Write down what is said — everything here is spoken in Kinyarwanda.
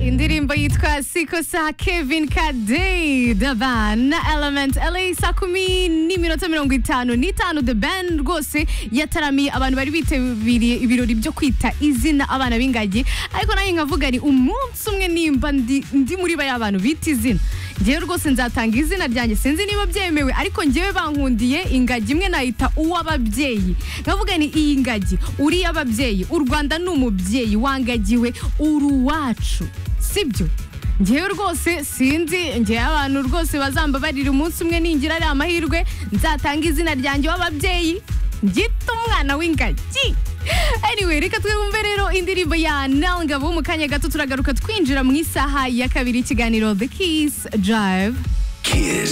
indirimbo yitwa siko sa kevin kade davan na element la saa kumi n'iminota mirongo itanu n'itanu the band rwose yataramiye abantu bari bitabiriye ibirori byo kwita izina abana b'ingagi ariko nanjye nkavuga ni umunsi umwe nimba ndi ndi muri bariya bantu bita izina ngewe rwose nzatanga izina ryanjye sinzi niba byemewe ariko ngewe bankundiye ingagi imwe nayita uw'ababyeyi nkavuga ni iyi ngagi uriya ababyeyi u rwanda ni umubyeyi wangagiwe uri uwacu sibyo ngewe rwose sinzi ngewe abantu rwose bazambabarira umunsi umwe ningira ari amahirwe nzatanga izina ryanjye w'ababyeyi ngita umwana w'ingagi anyway reka twebumve rero indirimbo ya nangabo mu kanya gato turagaruka twinjira mu isaha ya kabiri ikiganiro the kiss drive Kiss.